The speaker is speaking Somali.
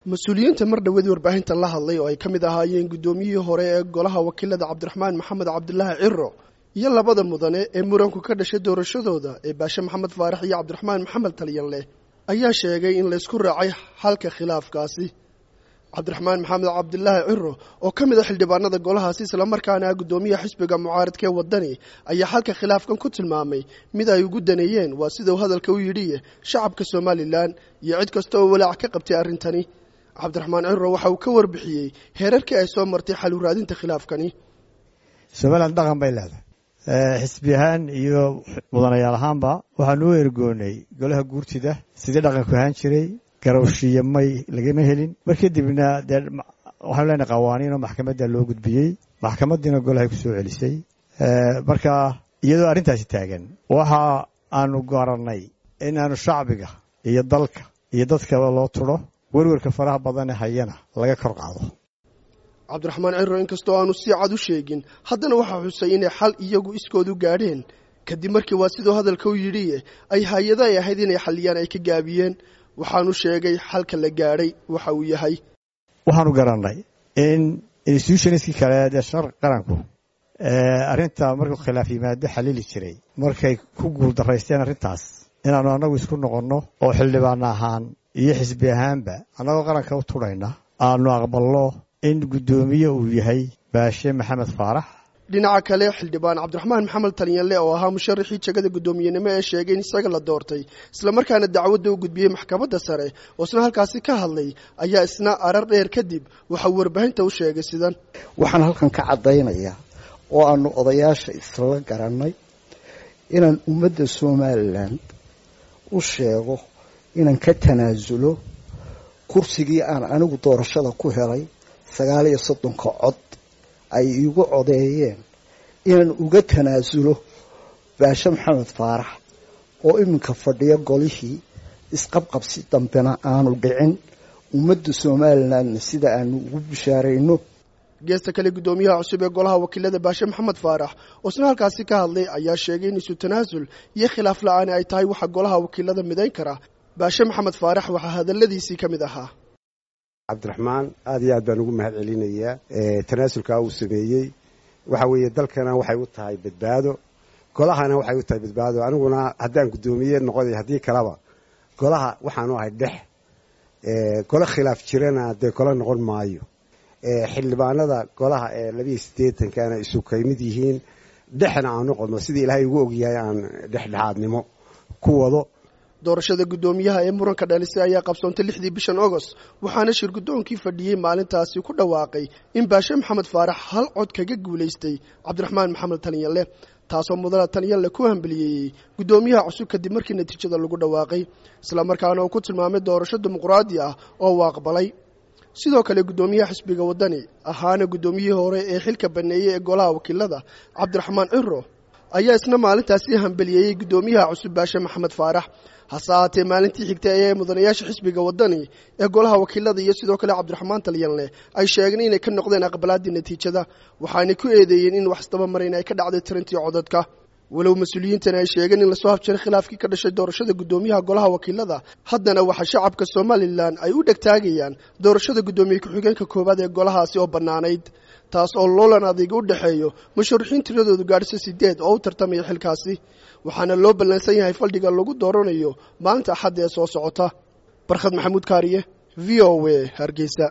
mas-uuliyiinta mar dhawadii warbaahinta la hadlay oo ay ka mid ahaayeen guddoomiyihii hore ee golaha wakiilada cabdiraxmaan maxamed cabdilaahi ciro iyo labada mudane ee muranku ka dhashay doorashadooda ee baashe maxamed faarax iyo cabdiraxmaan maxamed talyanleh ayaa sheegay in laysku raacay xalka khilaafkaasi cabdiraxmaan maxamed cabdilaahi ciro oo ka mid a xildhibaanada golahaasi islamarkaana ah guddoomiyaha xisbiga mucaaradka ee waddani ayaa xalka khilaafkan ku tilmaamay mid ay ugu daneeyeen waa sida uu hadalka u yidhi shacabka somalilan iyo cid kasta oo walaac ka qabtay arrintani cabdiraxmaan ciro waxa uu ka warbixiyey heerarkii ay soo martay xal u raadinta khilaafkani somalilan dhaqan bay leedahay xisbi ahaan iyo mudanayaal ahaanba waxaanu u ergoonay golaha guurtida sidii dhaqanku ahaan jiray garowshiya may lagama helin mar kadibna dee waxaanu leenahay qawaaniin oo maxkamadda loo gudbiyey maxkamaddiina golahay ku soo celisay marka iyadoo arrintaasi taagan waxa aanu garannay in aanu shacbiga iyo dalka iyo dadkaba loo tudho werwerka faraha badane hayana laga kor qaado cabdiraxmaan ciro inkastoo aanu si cad u sheegin haddana waxaa xusay inay xal iyagu iskoodu gaadheen kadib markii waa siduu hadalka u yidhi ay hay-ada ay ahayd inay xalliyaan ay ka gaabiyeen waxaanu sheegay xalka la gaadhay waxa uu yahay waxaanu garannay in institutionskii kale dee shar qaranku arrinta markuu khilaaf yimaado xalili jiray markay ku guuldaraysteen arrintaas inaannu annagu isku noqonno oo xildhibaano ahaan iyo xisbi ahaanba annagoo qaranka u tudhayna aanu aqbalno in guddoomiye uu yahay baashe maxamed faarax dhinaca kale xildhibaan cabdiraxmaan maxamed talyanle oo ahaa musharaxii jegada guddoomiyenimo ee sheegay in isaga la doortay islamarkaana dacwadda u gudbiyey maxkamadda sare oo isna halkaasi ka hadlay ayaa isna arar dheer kadib waxauu warbaahinta u sheegay sidan waxaan halkan ka caddaynayaa oo aanu odayaasha isla garannay inaan ummadda somalilan u sheego inaan ka tanaasulo kursigii aan anigu doorashada ku helay sagaal iyo soddonka cod ay iigu codeeyeen inaan uga tanaasulo baashe maxamed faarax oo iminka fadhiyo golihii isqabqabsi dambena aanu dhicin ummadda somalilandna sida aanu ugu bishaarayno geesta kale guddoomiyaha cusub ee golaha wakiilada baashe maxamed faarax oo isna halkaasi ka hadlay ayaa sheegay in isu tanaasul iyo khilaaf la-aani ay tahay waxa golaha wakiilada midayn kara baashe maxamed faarax waxaa hadalladiisii ka mid ahaa cabdiraxmaan aad iyo aad baan ugu mahad celinayaa tanaasulkaa uu sameeyey waxa weeye dalkana waxay u tahay badbaado golahana waxay u tahay badbaado aniguna haddaan guddoomiye noqoday haddii kaleba golaha waxaanu ahay dhex golo khilaaf jirana dee golo noqon maayo xildhibaanada golaha ee labiiyo siddeetankana isu kay mid yihiin dhexna aan noqono sidii ilaahay ugu ogyahay aan dhexdhexaadnimo ku wado doorashada guddoomiyaha ee muranka dhalisay ayaa qabsoontay lixdii bishan agost waxaana shir guddoonkii fadhiyey maalintaasi ku dhawaaqay in baashe maxamed faarax hal cod kaga guulaystay cabdiraxmaan maxamed talyanle taasoo mudana talyanle ku hambeliyeeyey guddoomiyaha cusub kadib markii natiijada lagu dhawaaqay islamarkaana uu ku tilmaamay doorasho dimuqraadi ah oo uu aqbalay sidoo kale guddoomiyaha xisbiga waddani ahaana guddoomiyihii hore ee xilka baneeyey ee golaha wakiilada cabdiraxmaan ciro ayaa isna maalintaasi hambeliyeeyey guddoomiyaha cusub baashe maxamed faarax hase ahaatee maalintii xigtay ayaa mudanayaasha xisbiga waddani ee golaha wakiilada iyo sidoo kale cabdiraxmaan talyanle ay sheegeen inay ka noqdeen aqbalaaddii natiijada waxaanay ku eedeeyeen in wax isdabamarayn ay ka dhacday tirintii codadka walow mas-uuliyiintani ay sheegeen in lasoo habjiray khilaafkii ka dhashay doorashada guddoomiyaha golaha wakiilada haddana waxaa shacabka somalilan ay u dhegtaagayaan doorashada guddoomiye ku-xigeenka koowaad ee golahaasi oo bannaanayd taas oo loolan adiga u dhexeeyo musharaxiin tiradoodu gaadhisa sideed oo u tartamaya xilkaasi waxaana loo ballansan yahay faldhiga lagu dooranayo maalinta axadda ee soo socota barkhad maxamuud kaariye v o a hargeysa